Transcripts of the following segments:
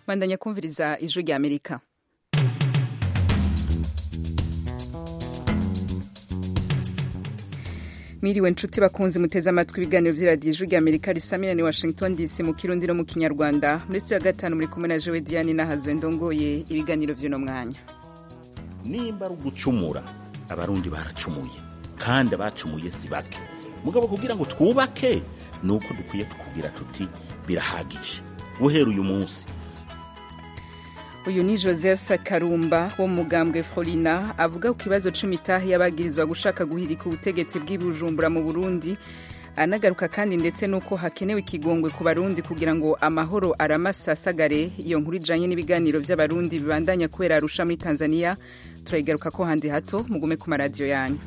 bandanya kumviriza ijwi rya amerika Miriwe nshuti bakunzi muteze amatwi ibiganiro vy'iradiyo ijwi rya Amerika risamirane Washington DC mu kirundi no mu kinyarwanda muri studio ya gatanu muri kumwe na Jewe Diane nahazwe ndongoye ibiganiro vy'uno mwanya nimba ari ugucumura abarundi baracumuye kandi abacumuye si bake mugabo kugira ngo twubake ni uko dukwiye tukubwira tuti birahagije guhera uyu munsi uyu ni joseph karumba wo mu mugambwe florina avuga ku kibazo c'imitahe y'abagirizwa gushaka guhirika ubutegetsi bw'ibujumbura mu burundi anagaruka kandi ndetse n'uko hakenewe ikigongwe ku barundi kugira ngo amahoro aramasasagare iyo nkuru ijanye n'ibiganiro vy'abarundi bibandanya kubera arusha muri tanzania turayigaruka ko handi hato mugume ku maradiyo yanyu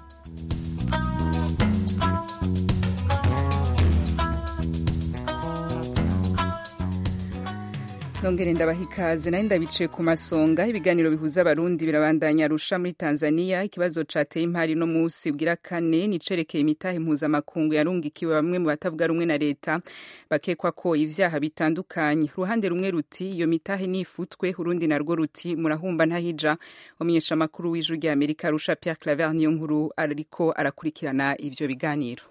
nongere ndabaha ikaze nari ndabicaye ku masonga ibiganiro bihuza abarundi birabandanya arusha muri tanzania ikibazo cateye impari no musi bwira kane nicerekeye imitahe mpuzamakungu yarungikiwe bamwe mu batavuga rumwe na leta bakekwa ko ivyaha bitandukanye uruhande rumwe ruti iyo mitahe nifutwe urundi narwo ruti murahumba ntahija umenyesha amakuru w'ijwi rya amerika arusha pierre claver niyo nkuru ariko arakurikirana ivyo biganiro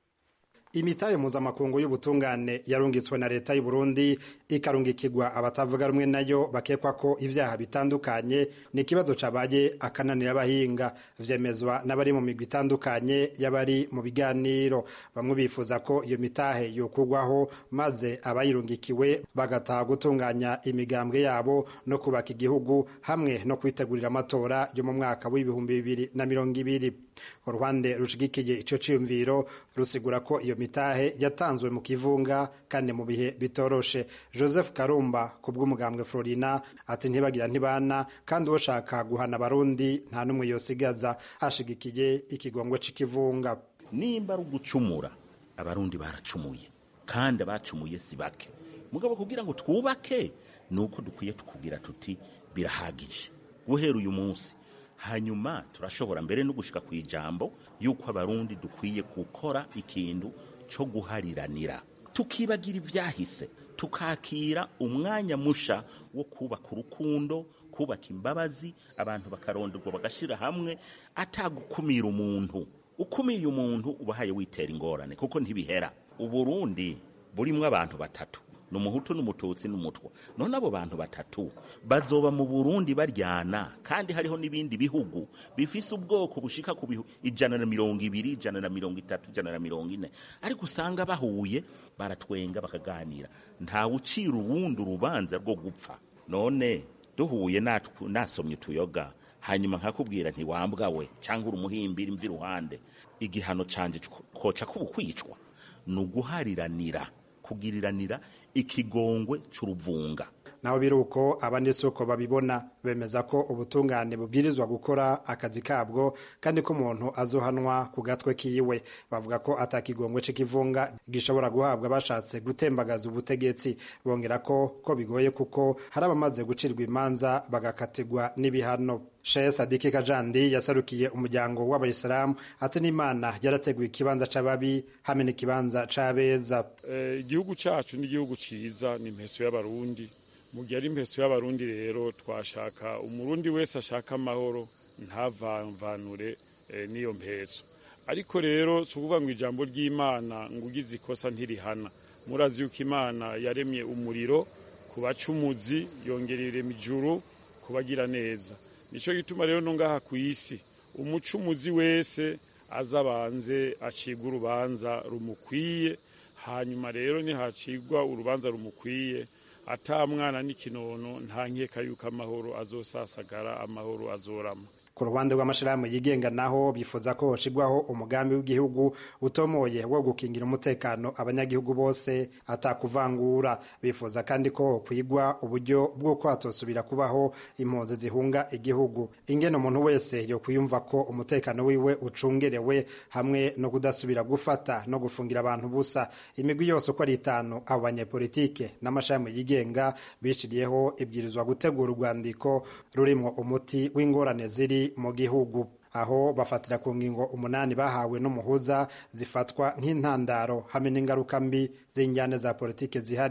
imitahe mpuzamakungu y'ubutungane yarungitswe na leta y'u Burundi ikarungikirwa abatavuga rumwe nayo bakekwa ko ivyaha bitandukanye ni ikibazo cabaye akananira abahinga vyemezwa n'abari mu migwi itandukanye y'abari mu biganiro bamwe bifuza ko iyo mitahe yokurwaho maze abayirungikiwe bagataha gutunganya imigambwe yabo no kubaka igihugu hamwe no kwitegurira amatora yo mu mwaka w'ibihumbi bibiri na mirongo ibiri uruhande rushigikiye ico ciyumviro rusigura ko iyo mitahe yatanzwe mu kivunga kandi mu bihe bitoroshe joseph karumba ku bw'umugambwe florina ati ntibagira ntibana kandi ushaka guhana abarundi nta n'umwe yosigaza ashigikiye ikigongwe c'ikivunga nimba ari ugucumura abarundi baracumuye kandi abacumuye si bake mugabo kugira ngo twubake ni uko dukwiye tukubwira tuti birahagije guhera uyu munsi hanyuma turashobora mbere no gushika ku ijambo yuko abarundi dukwiye gukora ikintu cyo guhariranira tukibagira ivyahise tukakira umwanya musha wo kubaka urukundo kubaka imbabazi abantu bakaronderwa bagashira hamwe atagukumira umuntu ukumiye umuntu ubahaye witera ingorane kuko ntibihera uburundi burimwo abantu batatu ni umuhutu n'umututsi n'umutwa none abo bantu batatu bazoba mu burundi baryana kandi hariho n'ibindi bihugu bifise ubwoko bushika ku bihu ijana na mirongo ibiri ijana na mirongo itatu ijana na mirongo ine ariko usanga bahuye baratwenga bakaganira ntawe ucira uwundi urubanza rwo gupfa none duhuye nasomye utuyoga hanyuma nkakubwira ntiwambwa we cyangwa uri umuhimbira imvi iruhande igihano canje koca kubukwicwa ni uguhariranira kugiriranira ikigongwe c'uruvunga naho biri uko abandi si uko babibona bemeza ko ubutungane bubwirizwa gukora akazi kabwo kandi ko umuntu azohanwa ku gatwe kiwe bavuga ko atakigongwe c'ikivunga gishobora guhabwa bashatse gutembagaza ubutegetsi bongera ko ko bigoye kuko hari abamaze gucirwa imanza bagakatirwa n'ibihano Sheikh Sadiki Kajandi yasarukiye umuryango w'abayisilamu ati n'Imana yarateguye ikibanza c'ababi hamwe n'ikibanza c'abeza igihugu cacu ni igihugu ciza ni impeso y'abarundi mu gihe ari impeso y'abarundi rero twashaka umurundi wese ashaka amahoro ntavanvanure n'iyo mpeso ariko rero si ukuvuga ngo ijambo ry'imana ngo ugize ikosa ntirihana murazi yuko imana yaremye umuriro ku bacumuzi yongera irema ijuru kubagira neza nicyo gituma rero no ngaha ku isi umucumuzi wese azabanze acibwa urubanza rumukwiye hanyuma rero nihacigwa urubanza rumukwiye ata mwana n'ikinono nta nkeka yuko amahoro azosasagara amahoro azorama ku ruhande rw'amashirahamwe yigenga naho bifuza ko hoshirwaho umugambi w'igihugu utomoye wo gukingira umutekano abanyagihugu bose atakuvangura bifuza kandi ko kwigwa uburyo bw'uko hatosubira kubaho impunzi zihunga igihugu ingene umuntu wese yo kwiyumva ko umutekano wiwe ucungerewe hamwe no kudasubira gufata no gufungira abantu busa imigwi yose uko ari itanu abo banyepolitike n'amashirahamwe yigenga bishiriyeho ibwirizwa gutegura urwandiko rurimo umuti w'ingorane ziri mu gihugu aho bafatira ku ngingo umunani bahawe n'umuhuza zifatwa nk'intandaro hamwe n'ingaruka mbi z'injyane za politike zihari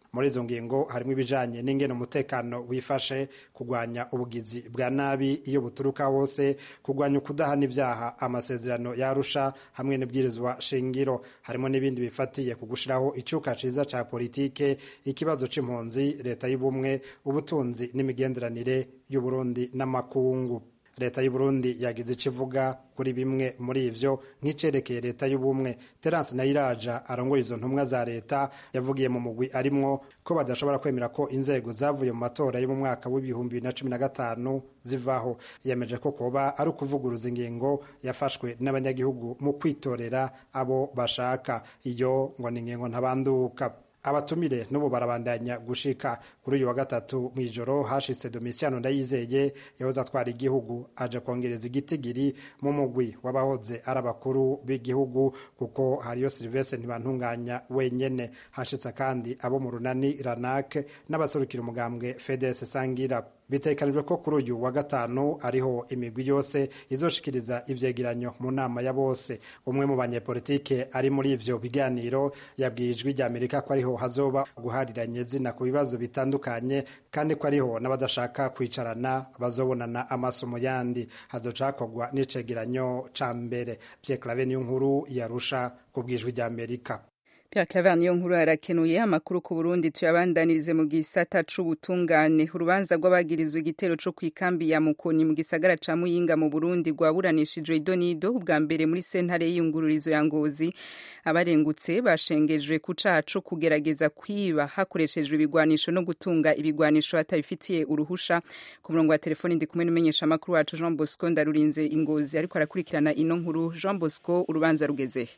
muri izo ngingo harimo ibijanye n'ingene umutekano wifashe kurwanya ubugizi bwa nabi iyo buturuka hose kurwanya ukudahana ibyaha amasezerano yarusha hamwe n'ibwirizwa shingiro harimo n'ibindi bifatiye ku gushiraho icyuka ciza ca politike ikibazo c'impunzi leta y'ubumwe ubutunzi n'imigenderanire y'uburundi n'amakungu leta y'uburundi yagize icyo ivuga kuri bimwe muri ivyo nk'icerekeye leta y'ubumwe terence nayiraja arongoye izo ntumwa za leta yavugiye mu mugwi arimwo ko badashobora kwemera ko inzego zavuye mu matora yo mu mwaka w'ibihumbi bibiri na cumi na gatanu zivaho yemeje ko kuba ari ukuvuguruza ingingo yafashwe n'abanyagihugu mu kwitorera abo bashaka iyo ngo ni ingingo ntabanduka abatumire n'ubu barabandanya gushika kuri uyu wa gatatu mu ijoro hashitse domisiano ndayizeye yahoze atwara igihugu aje kongereza igitigiri mu mugwi w'abahoze ari abakuru b'igihugu kuko hariyo silivestre ntibantunganya wenyene hashitse kandi abo mu runani ranak n'abaserukira umugambwe fedes sangira bitekanijwe ko kuri uyu wa gatanu ariho imigwi yose izoshikiriza ivyegeranyo mu nama ya bose umwe mu banyepolitike ari muri ivyo biganiro yabwiye ijwi rya amerika ko ariho hazoba guhariranye zina ku bibazo bitandukanye kandi ko ariho n'abadashaka kwicarana bazobonana amaso mu yandi hazocakorwa n'icegeranyo ca mbere Pierre Claver niyo nkuru yarusha ku bw'ijwi rya amerika Pierre Claver niyo nkuru arakenuye amakuru ku Burundi tuyabandanirize mu gisata c'ubutungane urubanza rw'abagirizwa igitero co kwikambi ya Mukoni mu gisagara ca Muyinga mu Burundi rwaburanishijwe idonido ubwa mbere muri sentare y'iyungururizo ya Ngozi abarengutse bashengejwe ku caha co kugerageza kwiba hakoreshejwe ibigwanisho no gutunga ibigwanisho batabifitiye uruhusha ku murongo wa telefoni ndi kumwe n'umenyesha amakuru wacu Jean Bosco ndarurinze ingozi ariko arakurikirana ino nkuru Jean Bosco urubanza rugezehe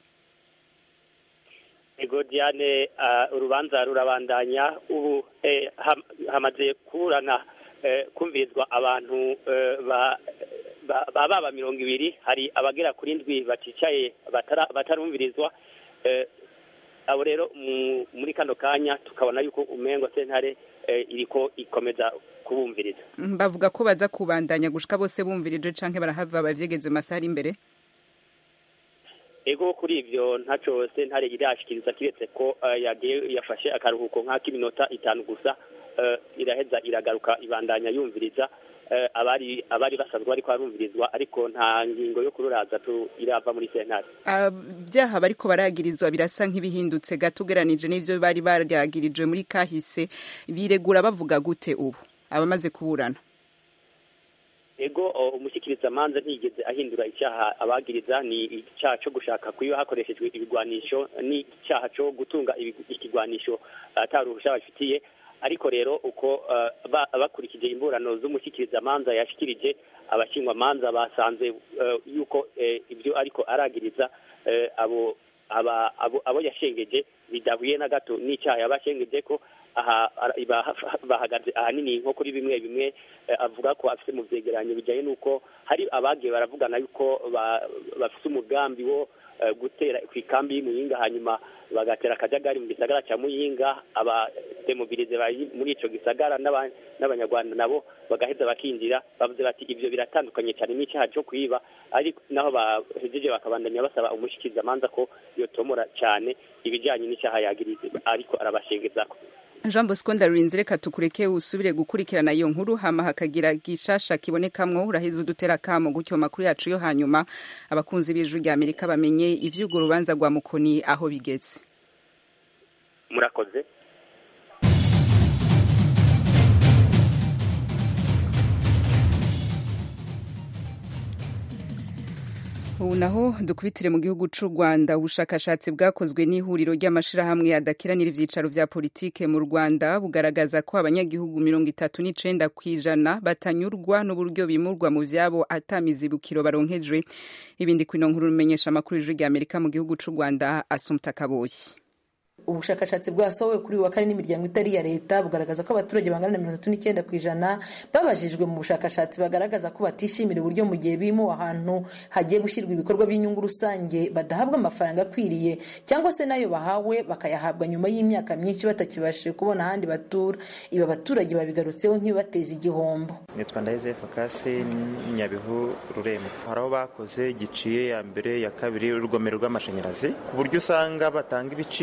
ego diane urubanza rurabandanya ubu hamaze kuburana kumvirizwa abantu baba mirongo ibiri hari abagera kuri ndwi baticaye batarumvirizwa abo rero muri kano kanya tukabona yuko umengo sentare iriko ikomeza kubumviriza bavuga ko baza kubandanya gushika bose bumvirije canke barahava bavyegeze masaha ari imbere ego kuri ivyo ntaco sentare irashikiriza kiretse ko yagiye yafashe akaruhuko nk'ak'iminota itanu gusa iraheza iragaruka ibandanya yumviriza abari abari basanzwe bariko barumvirizwa ariko nta ngingo yo kururaza irava muri sentare byaha bariko baragirizwa birasa nk'ibihindutse gato ugeranije n'ivyo bari baragirijwe muri kahise biregura bavuga gute ubu abamaze kuburana ego umushyikirizamanza ntiyigeze ahindura icyaha abagiriza ni icyaha cyo gushaka kuyo hakoreshejwe ibigwanisho n'icyaha cyo gutunga ikigwanisho ataruhusha bafitiye ariko rero uko bakurikije imburano z'umushyikirizamanza yashikirije abashingwamanza basanze yuko ibyo ariko aragiriza abo abo yashengeje bidahuye na gato n'icyaha yabashengeje ko aha bahagaze ahanini nko kuri bimwe bimwe avuga ko afite mu byegeranyo bijyanye n'uko hari abagiye baravugana yuko bafite umugambi wo gutera ku ikambi y'imuyinga hanyuma bagatera akajagari mu gisagara cya muyinga abademobilize bari muri icyo gisagara n'abanyarwanda nabo bagaheza bakinjira bavuze bati ibyo biratandukanye cyane n'icyaha cyo kwiba ariko naho bahejeje bakabandanya basaba umushikirizamanza ko yotomora cyane ibijyanye n'icyaha yagirize ariko arabashengezako jean bosco ndarurinze reka tukureke usubire gukurikirana iyo nkuru hama hakagira gishasha kibonekamwo uraheza udutera kamo gutyo makuru yacu yo hanyuma abakunzi b'ijwi rya amerika bamenye ivy'urwo rubanza rwa mukoni aho bigeze murakoze ubu naho dukubitire mu gihugu cy'u rwanda ubushakashatsi bwakozwe n'ihuriro ry'amashyirahamwe adakiranira ibyicaro bya politike mu rwanda bugaragaza ko abanyagihugu mirongo itatu n'icenda ku ijana batanyurwa n'uburyo bimurwa mu byabo atamizibukiro baronkejwe ibindi ku ino nkuru rumenyesha amakuru y'ijwi rya amerika mu gihugu cy'u rwanda asumta kaboyi ubushakashatsi bwasohowe kuri wa kane n'imiryango itari iya leta bugaragaza ko abaturage bangana na mirongo itatu n'icyenda ku ijana babajijwe mu bushakashatsi bagaragaza ko batishimira uburyo mu gihe bimuwe ahantu hagiye gushyirwa ibikorwa by'inyungu rusange badahabwa amafaranga akwiriye cyangwa se n'ayo bahawe bakayahabwa nyuma y'imyaka myinshi batakibashije kubona ahandi batura ibi abaturage babigarutseho nk'ibibateza igihombo nitwa ndaheze fakasi nyabihu rurembo hari aho bakoze giciye ya mbere ya kabiri urugomero rw'amashanyarazi ku buryo usanga batanga ibiciro batanga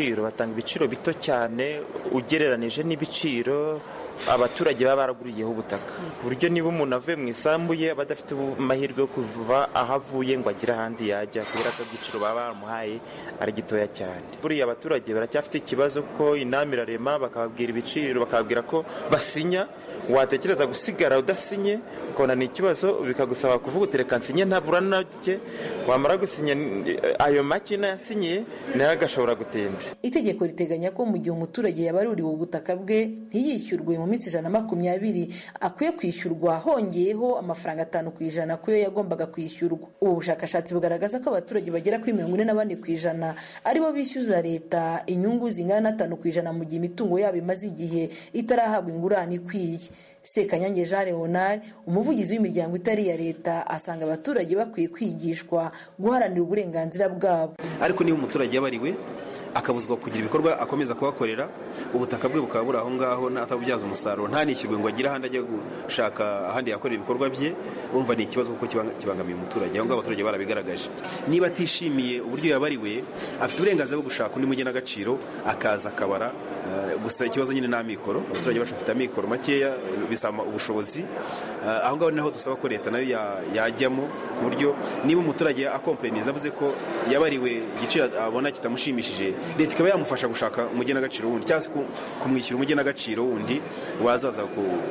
ugatanga ibiciro bito cyane ugereranije n'ibiciro abaturage baba baraguriyeho ubutaka ku buryo niba umuntu avuye mu isambu ye aba adafite amahirwe yo kuva aho avuye ngo agire ahandi yajya kubera ko igiciro baba baramuhaye ari gitoya cyane buriya abaturage baracyafite ikibazo ko inama irarema bakababwira ibiciro bakababwira ko basinya watekereza gusigara udasinye ukabona ni ikibazo bikagusaba kuvuga uti reka nsinye ntabura nake wamara gusinya ayo make nayasinyiye nayo agashobora gutinda itegeko riteganya ko mu gihe umuturage yabaruriwe ubutaka bwe ntiyishyurwe mu minsi ijana na makumyabiri akwiye kwishyurwa hongeyeho amafaranga atanu ku ijana ku yo yagombaga kwishyurwa ubu bushakashatsi bugaragaza ko abaturage bagera kuri mirongo ine na bane ku ijana aribo bishyuza leta inyungu zingana n'atanu ku ijana mu gihe imitungo yabo imaze igihe itarahabwa ingurane ikwiye sekanyange jean leonard umuvugizi w'imiryango itari iya leta asanga abaturage bakwiye kwigishwa guharanira uburenganzira bwabo ariko niba umuturage yabariwe akabuzwa kugira ibikorwa akomeza kuhakorera ubutaka bwe bukaba buri aho ngaho atabubyaza umusaruro ntanishyurwe ngo agire ahandi ajya gushaka ahandi yakorera ibikorwa bye urumva ni ikibazo kuko kibangamiye umuturage aho ngaho abaturage barabigaragaje niba atishimiye uburyo yabariwe afite uburenganzira bwo gushaka undi mugenagaciro akaza akabara gusa ikibazo nyine ni amikoro abaturage bacu bafite amikoro makeya bisaba ubushobozi aho ngaho naho dusaba ko leta nayo yajyamo ku buryo niba umuturage akompereniza avuze ko yabariwe igiciro abona kitamushimishije leta ikaba yamufasha gushaka umugenagaciro wundi cyangwa se kumwishyura umugenagaciro wundi wazaza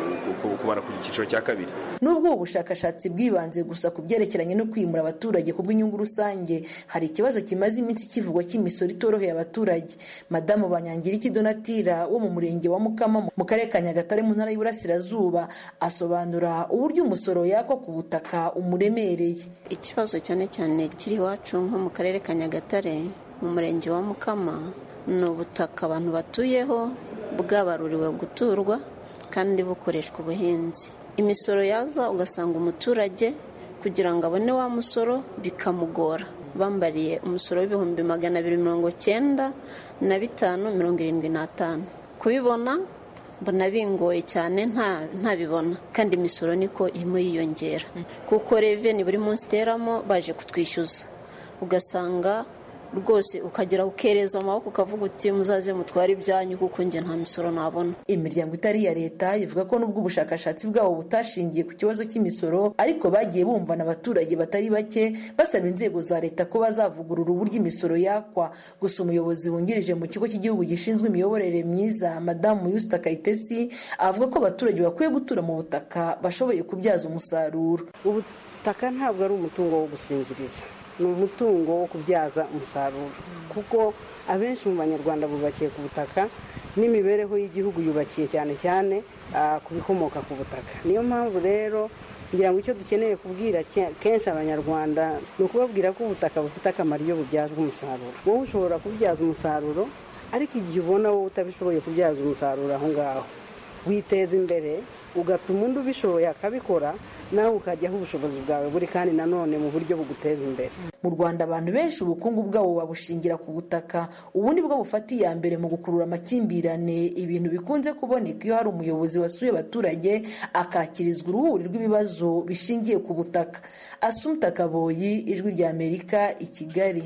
kubara ku cyiciro cya kabiri nubwo ubu bushakashatsi bwibanze gusa ku byerekeranye no kwimura abaturage ku bw'inyungu rusange hari ikibazo kimaze iminsi kivugwa cy'imisoro itoroheye abaturage madamu banyangiriki donatira wo mu murenge wa mukama mu karere ka nyagatare mu ntara y'uburasirazuba asobanura uburyo umusoro yakwa ku butaka umuremereye ikibazo cyane cyane kiri iwacu nko mu karere ka nyagatare mu murenge wa mukama ni ubutaka abantu batuyeho bwabaruriwe guturwa kandi bukoreshwa ubuhinzi imisoro yaza ugasanga umuturage kugira ngo abone wa musoro bikamugora bambariye umusoro w'ibihumbi magana abiri mirongo cyenda na bitanu mirongo irindwi n'atanu kubibona mbona bingoye cyane ntabibona kandi imisoro niko irimo yiyongera kuko reveni buri munsi iteramo baje kutwishyuza ugasanga rwose ukagera ukereza amaboko ukavuga uti muzaze mutware ibyanyu kuko njye nta misoro nabona imiryango itari iya leta ivuga ko n'ubwo ubushakashatsi bwabo butashingiye ku kibazo cy'imisoro ariko bagiye bumvana abaturage batari bake basaba inzego za leta ko bazavugurura uburyo imisoro yakwa gusa umuyobozi wungirije mu kigo cy'igihugu gishinzwe imiyoborere myiza madamu yusita kayitesi avuga ko abaturage bakwiye gutura mu butaka bashoboye kubyaza umusaruro ubutaka ntabwo ari umutungo wo gusinziriza ni umutungo wo kubyaza umusaruro kuko abenshi mu banyarwanda bubakiye ku butaka n'imibereho y'igihugu yubakiye cyane cyane ku bikomoka ku butaka niyo mpamvu rero ngira ngo icyo dukeneye kubwira kenshi abanyarwanda ni ukubabwira ko ubutaka bufite akamaro iyo bubyazwa umusaruro wowe ushobora kubyaza umusaruro ariko igihe ubona wowe utabishoboye kubyaza umusaruro aho ngaho witeza imbere ugatuma undi ubishoboye akabikora nawe ukajyaho ubushobozi bwawe buri kandi nanone mu buryo buguteza imbere mu rwanda abantu benshi ubukungu bwabo babushingira ku butaka ubu ni bwo bufata iya mbere mu gukurura amakimbirane ibintu bikunze kuboneka iyo hari umuyobozi wasuye abaturage akakirizwa uruhuri rw'ibibazo bishingiye ku butaka asumta kaboyi ijwi rya amerika i kigali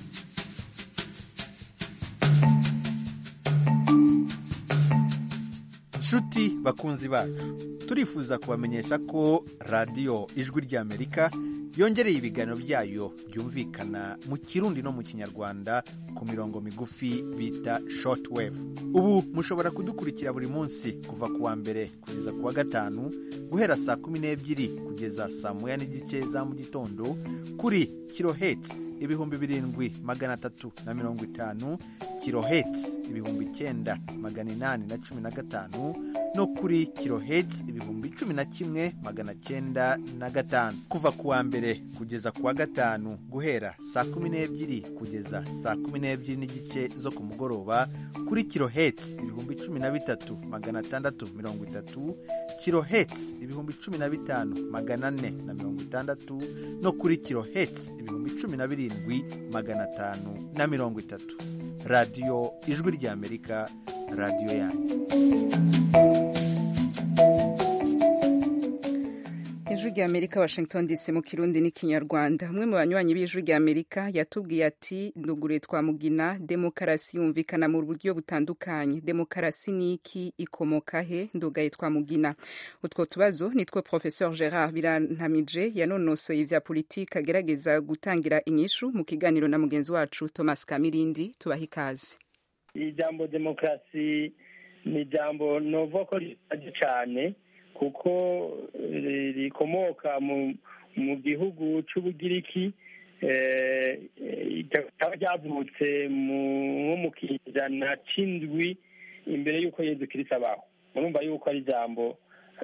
nshuti bakunzi bacu turifuza kubamenyesha ko radiyo ijwi ry'amerika yongereye ibiganiro byayo byumvikana mu kirundi no mu kinyarwanda ku mirongo migufi bita shortwave ubu mushobora kudukurikira buri munsi kuva ku wa mbere kugeza ku wa gatanu guhera saa kumi n'ebyiri kugeza saa moya n'igice za mu gitondo kuri kirohetsi ibihumbi birindwi magana atatu na mirongo itanu kirohetsi ibihumbi icyenda magana inani na cumi na gatanu no kuri kirohetsi ibihumbi cumi na kimwe magana cyenda na gatanu kuva ku wa mbere kugeza ku wa gatanu guhera saa kumi n'ebyiri kugeza saa kumi n'ebyiri n'igice zo ku mugoroba kuri kirohetsi ibihumbi cumi na bitatu magana atandatu mirongo itatu kirohetsi ibihumbi cumi na bitanu magana ane na mirongo itandatu no kuri kirohetsi ibihumbi cumi na birindwi magana atanu na mirongo itatu radiyo ijwi ry'amerika radiyo yanyu ijwi rya amerika washington dc mu kirundi n'ikinyarwanda umwe mu banywanyi b'ijwi rya amerika yatubwiye ati ndugure twamugina demokarasi yumvikana mu buryo butandukanye demokarasi ni iki ikomoka he ndugaye twamugina utwo tubazo nitwo professeur gerard birantamije yanonosoye ivya politike agerageza gutangira inyishu mu kiganiro na mugenzi wacu thomas kamirindi tubaha ikaze ijambo demokarasi ni ijambo novuga ko rishaje cyane kuko rikomoka mu gihugu cy'ubugiriki rikaba ryavutse nko mu kijana c'indwi imbere y'uko yezu kirisi abaho murumva yuko ari ijambo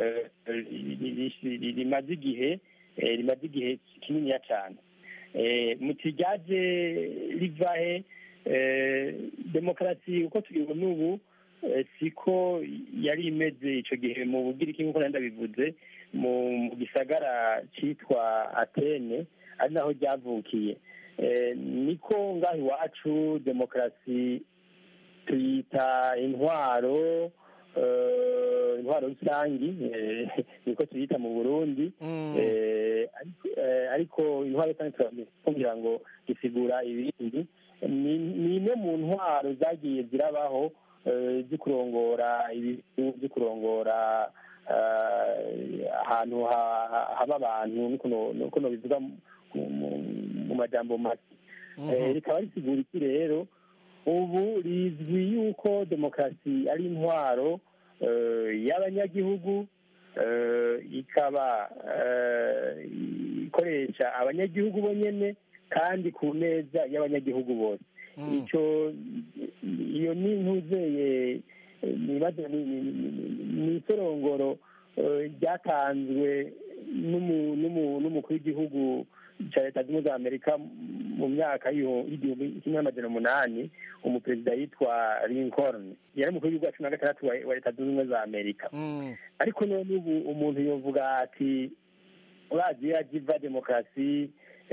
rimaze igihe rimaze igihe kininiya cyane muti ryaje rivahe demokarasi uko tubibona ubu siko yari imeze icyo gihe mu bugiriki nk'uko nari ndabivuze mu gisagara cyitwa atene ari naho ryavukiye niko ngaho iwacu demokarasi tuyita intwaro intwaro rusangi niko tuyita mu burundi ariko intwaro rusangi kugira ngo gisigura ibindi ni imwe mu ntwaro zagiye zirabaho zo kurongora ibihugu zo kurongora ahantu haba abantu nuko bivuga mu majambo make rikaba risigura iki rero ubu rizwi yuko demokarasi ari intwaro y'abanyagihugu ikaba ikoresha abanyagihugu bonyine kandi ku neza y'abanyagihugu bose icyo iyo ni ntuzeye ni isorongoro ryatanzwe n'umukuru w'igihugu cya leta zunze ubumwe za amerika mu myaka y'igihumbi kimwe n'amajana umunani umuperezida yitwa lincoln yari umukuru w'igihugu wa cumi na gatandatu wa leta zunze ubumwe za amerika ariko none ubu umuntu yovuga ati urazi yajiva demokarasi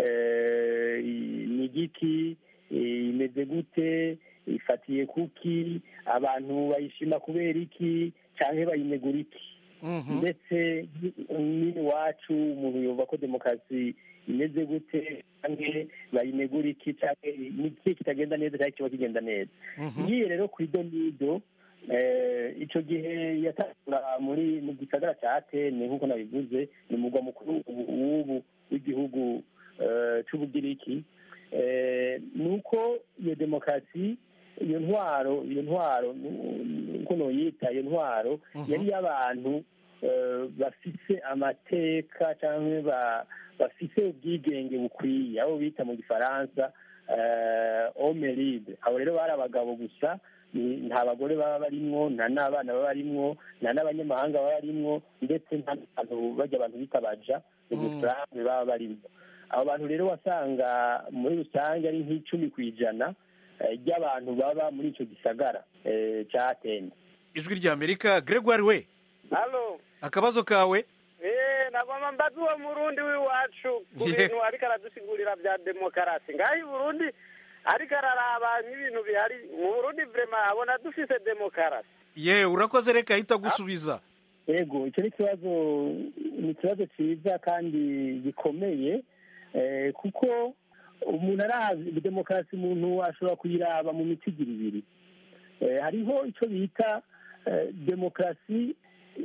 ni igiki imeze gute ifatiye kuki abantu bayishima kubera iki cyangwa bayinegura iki ndetse n'iwacu umuntu yumva ko demokarasi imeze gute cyangwa bayinegura iki cyangwa n'iki kitagenda neza cyangwa kiba kigenda neza ngiye rero ku idonido icyo gihe yatangura muri mu gisagara cya atene nk'uko nabivuze ni umugwa mukuru w'ubu w'igihugu cy'ubugiriki ni uko iyo demokarasi iyo ntwaro iyo ntwaro uko noyita iyo ntwaro yari iy'abantu bafise amateka cyangwa bafise ubwigenge bukwiye abo bita mu gifaransa omeride abo rero bari abagabo gusa nta bagore baba barimwo nta n'abana baba barimwo nta n'abanyamahanga baba barimwo ndetse nta n'abantu bajya abantu bita baja umusambi baba barimwo abo bantu rero wasanga muri rusange ari nk'icumi ku ijana ry'abantu baba muri icyo gisagara cya atene ijwi rya amerika gregoire we halo akabazo kawe eee nagomba mbaza uwo murundi w'iwacu ku bintu ariko aradusigurira bya demokarasi ngaho i burundi ariko araraba nk'ibintu bihari mu burundi vrema abona dufise demokarasi ye urakoze reka ahita gusubiza yego icyo ni ikibazo ni ikibazo cyiza kandi gikomeye kuko umuntu arazi demokarasi umuntu ashobora kuyiraba mu mitigiri ibiri hariho icyo bita demokarasi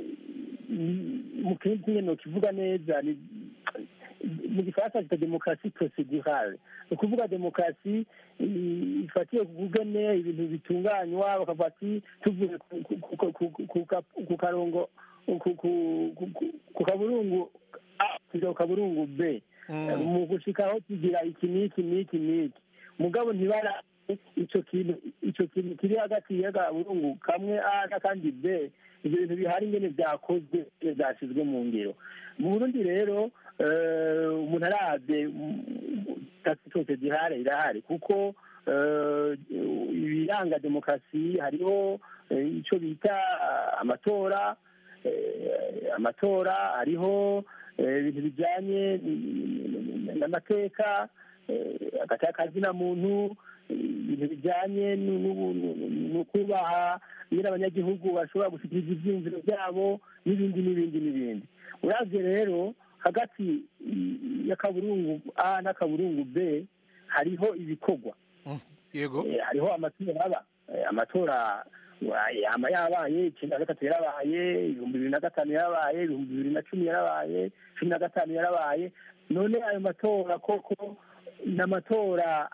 mu kindi kimwe kivuga neza mu gifaransa cyitwa demokarasi procedurale ni ukuvuga demokarasi ifatiye ku kugene ibintu bitunganywa bakavuga ati tuvuye ku karongo ku kaburungu tujya ku kaburungu b mu gushikaho tugira iki n'iki n'iki n'iki mugabo ntibara icyo kintu icyo kintu kiri hagati y'agaburungu kamwe a n'akandi b ibyo bintu bihari ingene byakozwe byashyizwe mu ngiro mu burundi rero umuntu arabye kasi cyose gihari irahari kuko ibiranga demokarasi hariho icyo bita amatora amatora hariho ibintu bijyanye n'amateka akazina muntu ibintu bijyanye no kubaha nyine abanyagihugu bashobora gushyikiriza ibyiyumviro byabo n'ibindi n'ibindi n'ibindi uravye rero hagati y'akaburungu a n'akaburungu b hariho ibikorwa yego hariho amatora aba amatora yama yabaye icyenda na gatatu yarabaye ibihumbi bibiri na gatanu yarabaye ibihumbi bibiri na cumi yarabaye cumi na gatanu yarabaye none ayo matora koko ni amatora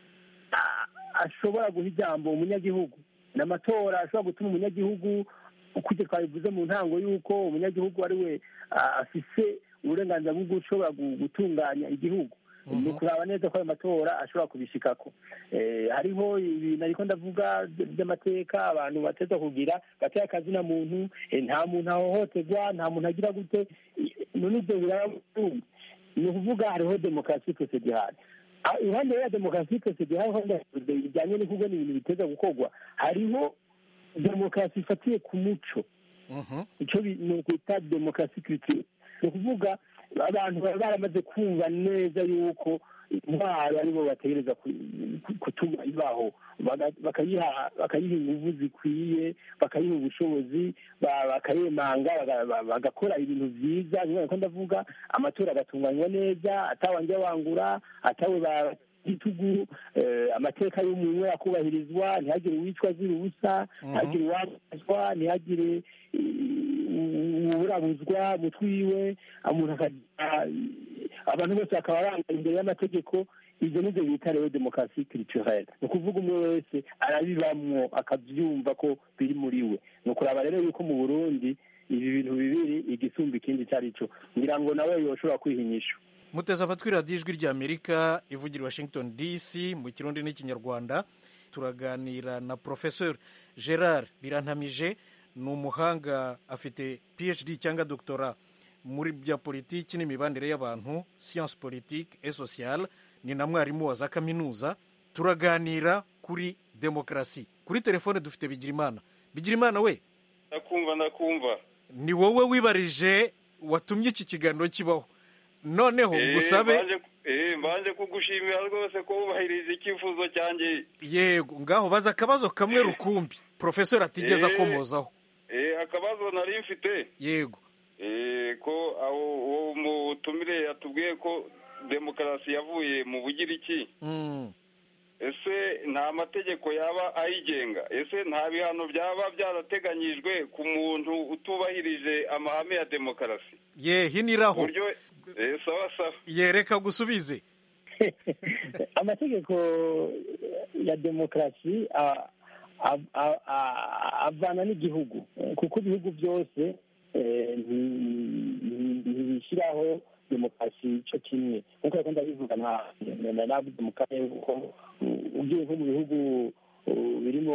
ashobora guha ijambo umunyagihugu ni amatora ashobora gutuma umunyagihugu ukurya twabivuze mu ntango y'uko umunyagihugu ari we afise uburenganzira bwo gushobora gutunganya igihugu ni ukuraba neza ko ayo matora ashobora kubishikako hariho ibintu ariko ndavuga by'amateka abantu bateza kugira gateye akazina muntu nta muntu ahohoterwa nta muntu agira gute none ibyo biraba ni ukuvuga hariho demokarasi prosedihari iruhande ya demokarasi prosedihari bijyanye n'ukuvuga ni ibintu biteza gukorwa hariho demokarasi ifatiye ku muco icyo ni ukwita demokarasi kiritire ni ukuvuga abantu baba baramaze kumva neza yuko intwaro aribo bategereza gutuma ibaho bakayiha ingufu zikwiye bakayiha ubushobozi bakayemanga bagakora ibintu byiza niba ko ndavuga amatora agatunganywa neza atawanje wangura atawe igitugu amateka y'umuntu akubahirizwa ntihagire uwicwa azira ubusa ntihagire uwabazwa ntihagire uburabuzwa mutwiwe umuntu akagira abantu bose bakaba bangana imbere y'amategeko ibyo nibyo bita rero demokarasi kiriturere ni ukuvuga umwe wese arabibamwo akabyumva ko biri muri we ni ukuraba rero yuko mu burundi ibi bintu bibiri igisumba ikindi icyo ari cyo ngira ngo nawe yoshobora kwihinyisha muteze amatwi radiyo ijwi ry'amerika ivugira washington dc mu kirundi n'ikinyarwanda turaganira na porofesor gerard birantamije ni umuhanga afite phd cyangwa doctora muri bya politiki n'imibanire y'abantu siyanse politiki et sociale ni na mwarimu wa za kaminuza turaganira kuri demokarasi kuri telefone dufite bigirimana bigirimana we ndakumva ndakumva ni wowe wibarije watumye iki kiganiro kibaho noneho ngusabe mbanje kugushimira rwose ko wubahirije icyifuzo cyanjye yego ngaho baza akabazo kamwe rukumbi porofesori atigeze akomozaho akabazo nari mfite yego ko uwo mutumire yatubwiye ko demokarasi yavuye mu bugiriki ese nta mategeko yaba ayigenga ese nta bihano byaba byarateganyijwe ku muntu utubahirije amahame ya demokarasi ye hiniraho sawa sawa yereka gusubize amategeko ya demokarasi avana n'igihugu kuko ibihugu byose ntibishyiraho demokarasi cyo kimwe nk'uko yakunda bivuga navuze mu karere kuko ugiye nko mu bihugu birimo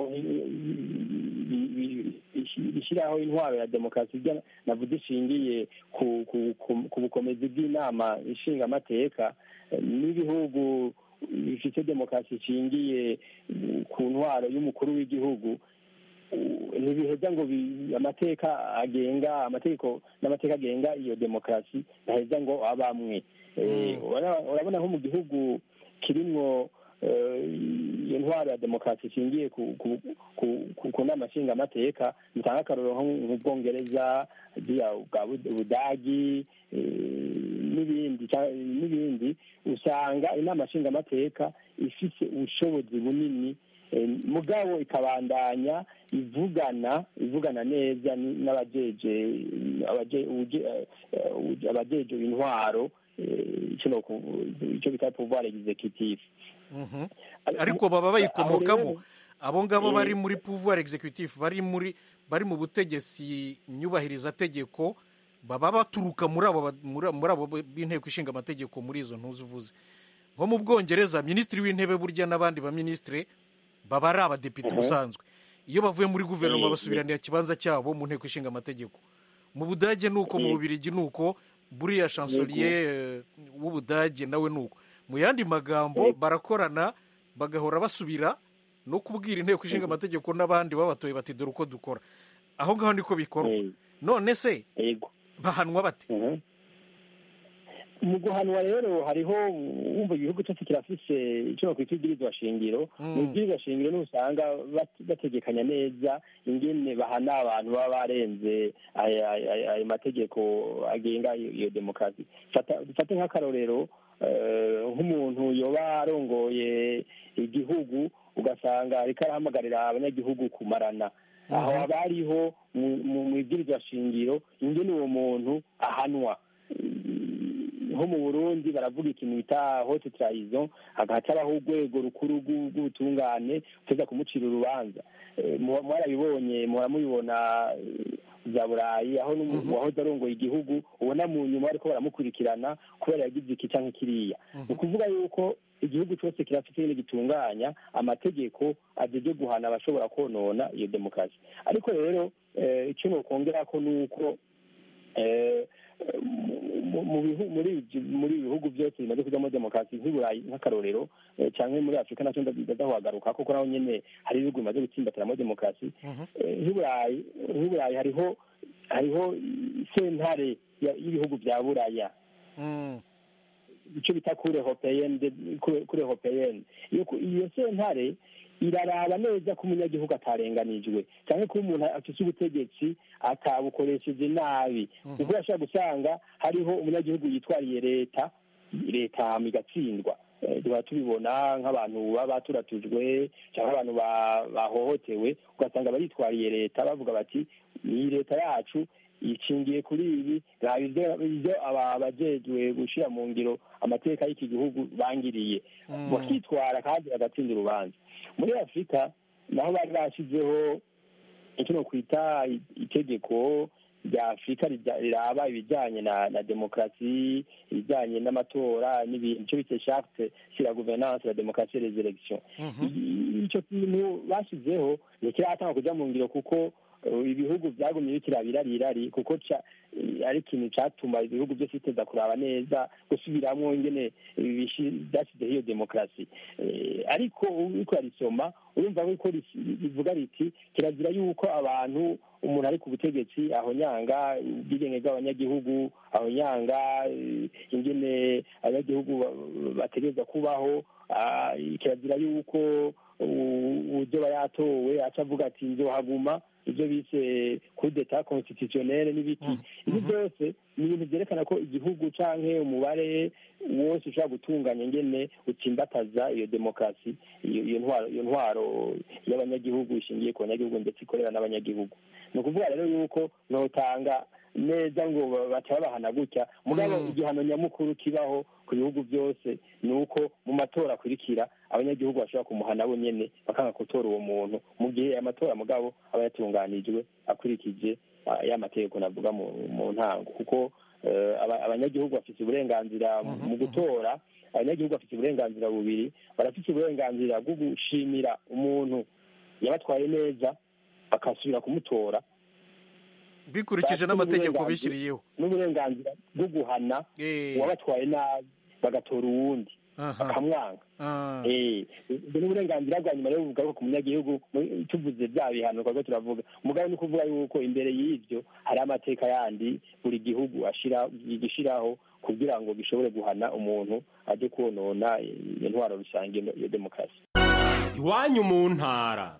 bishyiraho intwaro ya demokarasi navuze ishingiye ku bukomezi bw'inama ishinga amateka n'ibihugu bifite demokarasi ishingiye ku ntwaro y'umukuru w'igihugu ntibiheza ngo amateka agenga amategeko n'amateka agenga iyo demokarasi ntaheza ngo abamwe urabona nko mu gihugu kirimo iyo ntwaro ya demokarasi ishingiye ku nama nshingamateka bitanga akarorero nk'ubwongereza ubudagi n'ibindi n'ibindi usanga inama nshingamateka ifite ubushobozi bunini mugabo ikabandanya ivugana ivugana neza n'abajeje abajeje intwaro icyo bita pouvoir executif ariko baba bayikomokamo abo ngabo bari muri pouvoir executif bari muri bari mu butegetsi nyubahiriza tegeko baba baturuka muri abo muri abo b'inteko ishinga amategeko muri izo ntuzi uvuze nko mu bwongereza minisitiri w'intebe burya n'abandi baminisitiri baba ari abadepite ubusanzwe iyo bavuye muri guverinoma basubiranira ikibanza cyabo mu nteko ishinga amategeko mu budage ni uko mu bubirigi ni uko buriya chansoriye w'ubudage nawe ni uko mu yandi magambo barakorana bagahora basubira no kubwira inteko ishinga amategeko n'abandi babatoye bati dore uko dukora aho ngaho niko bikorwa none se bahanwa bate mu guhanwa rero hariho wumva igihugu cyose kirafise icyo bakwita ibwirizwa shingiro mu ibwirizwa shingiro niho usanga bat- bategekanya neza ingene bahana abantu baba barenze aya- aya ayo mategeko agenga iyo iyo demokarasi Fata- dufate nk'akarorero eh, nk'umuntu yoba arongoye igihugu ugasanga ariko arahamagarira abanyagihugu kumarana aho haba hariho mu- mu mu ibwirizwa shingiro ingene uwo muntu ahanwa nko mu burundi baravuga ikintu bita hote trahison hagaca habaho urwego rukuru rw'u- rw'ubutungane uteza kumucira urubanza Eh, mu- mwarabibonye muhora mubibona eh, za burayi aho n'umuntu wahoze arongoye igihugu ubona mu nyuma bariko baramukurikirana kubera yagize iki canke kiriya ni ukuvuga yuko igihugu cyose kirafite ibintu gitunganya amategeko ajeje guhana abashobora konona iyo demokarasi ariko rero eh, icyo nokongerako ni uko eh, mu- mu bihu- muri ibyo- muri ibi bihugu byose bimaze kujyamo demokarasi nk'iburayi nk'akarorero eh, canke muri afurika nacyo ndazahagaruka kuko naho nyene hari ibihugu bimaze gutsimbatiramo demokarasi Eh, nk'iburayi nk'iburayi hariho hariho sentare ya- y'ibihugu bya buraya icyo bita kure hopeyeni kure hopeyeni iyo ku- iyo sentare iraraba neza ko umunyagihugu atarenganijwe cyangwa ko umuntu afite ubutegetsi atabukoresheje nabi ubwo urashobora gusanga hariho umunyagihugu yitwariye leta leta hama igatsindwa Eh, tuba tubibona nk'abantu baba baturatujwe cyangwa abantu ba- bahohotewe ugasanga baritwariye leta bavuga bati iyi leta yacu ishingiye kuri ibi raba ibyo ibyo aba- abajejwe gushyira mu ngiro amateka y'iki gihugu bangiriye bakitwara kandi bagatsinda urubanza muri afurika naho bari bashyizeho icyo nokwita itegeko rya afurika rija- riraba ibijyanye na na demokarasi ibijyanye n'amatora n'ibintu icyo bita charte sur la gouvernance la démocratie et les élections I- icyo kintu bashyizeho ntikiratanga kujya mu ngiro kuko uh, ibihugu byagumye bikirabirirari kuko ca- eh, ari ikintu catuma ibihugu byose biteza kuraba neza gusubiramwo ingene bishi- byashyizeho iyo demokarasi Eh, ariko uriko urarisoma urumva ko ris- rivuga riti kirazira yuko abantu umuntu ari ku butegetsi ahonyanga ubwigenge bw'abanyagihugu ahonyanga eh, ingene abanyagihugu ba- bategerezwa kubaho ah, kirazira yuko u- uzoba yatowe aca avuga ati nzohaguma ibyo bise kudeta constitutionnelle n'ibiki ibi byose ni ibintu byerekana ko igihugu canke umubare wose ushobora gutunganya ingene utsimbataza iyo demokarasi iyo iyo ntwaro iyo ntwaro y'abanyagihugu ishingiye ku banyagihugu ndetse ikorera n'abanyagihugu ni ukuvuga rero yuko notanga neza ngo ba- baca babahana gutya mugabo igihano nyamukuru kibaho ku bihugu byose ni uko mu matora akurikira abanyagihugu bashobora kumuhana bo nyene bakanga gutora uwo muntu mu gihe amatora mugabo aba yatunganijwe akurikije ah, ya mategeko navuga mu mu ntango kuko eh, aba- abanyagihugu bafite uburenganzira mu gutora abanyagihugu bafite uburenganzira bubiri barafite uburenganzira bwo gushimira umuntu yabatwaye neza bakasubira kumutora bikurikije Bafite n'amategeko n'uburenganzira- bishyiriyeho n'uburenganzira bwo guhana uwabatwaye nabi bagatora uwundi bakamwanga Eh, ubwo ni uburenganzira bwa nyuma rero bugaruka ku munyagihugu mu- tuvuze bya bihano twari turavuga umugabo ni ukuvuga yuko imbere y'ibyo hari amateka yandi buri gihugu ashira gishiraho kugira ngo gishobore guhana umuntu ajye konona iyo ntwaro rusange iyo demokarasi iwanyu mu ntara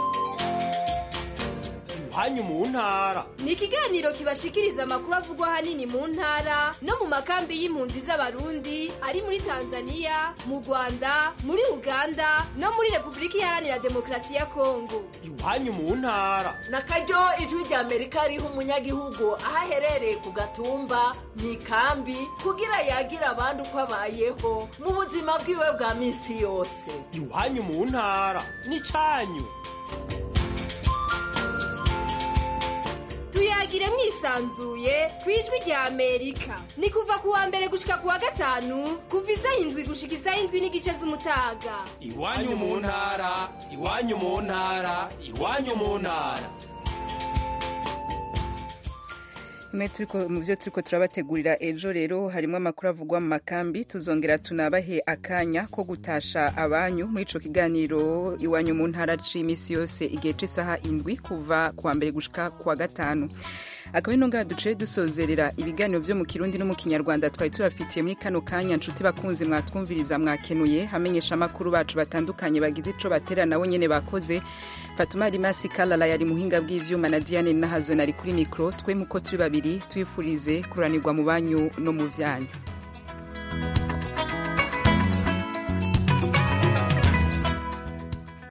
iwanyu mu ntara ni ikiganiro kibashikiriza amakuru avugwa ahanini mu ntara no mu makambi y'impunzi z'abarundi ari muri tanzania mu rwanda muri uganda no muri repubulika iharanira demokarasi ya kongo iwanyu mu ntara na karyo ijwi rya amerika riha umunyagihugu aho aherereye ku gatumba mu ikambi kugira yagire abandi uko abayeho mu buzima bwiwe bwa minsi yose iwanyu mu ntara n'icyanyu tuyagire mwisanzuye ku ijwi rya amerika ni kuva ku wa mbere gushika ku wa gatanu kuva isaha indwi gushika isaha indwi n'igice z'umutaga iwanyu mu ntara iwanyu mu ntara iwanyu mu ntara mu byo turiko turabategurira ejo rero harimo amakuru avugwa mu makambi tuzongera tunabahe akanya ko gutasha abanyu muri ico kiganiro iwanyu mu ntara c'iminsi yose igihe c'isaha indwi kuva kuwa mbere gushika kuwa gatanu akaba ino ngaha duciye dusozerera ibiganiro vyo mu kirundi no mu kinyarwanda twari tubafitiye muri kano kanya nshuti bakunzi mwatwumviriza mwakenuye hamenyesha amakuru bacu batandukanye bagize ico batera nabo nyene bakoze fatuma rimasi kalala yari muhinga bw'ivyuma na diane nahazo nari kuri mikro twe muko turi babiri twifurize kuranirwa mu banyu no mu vyanyu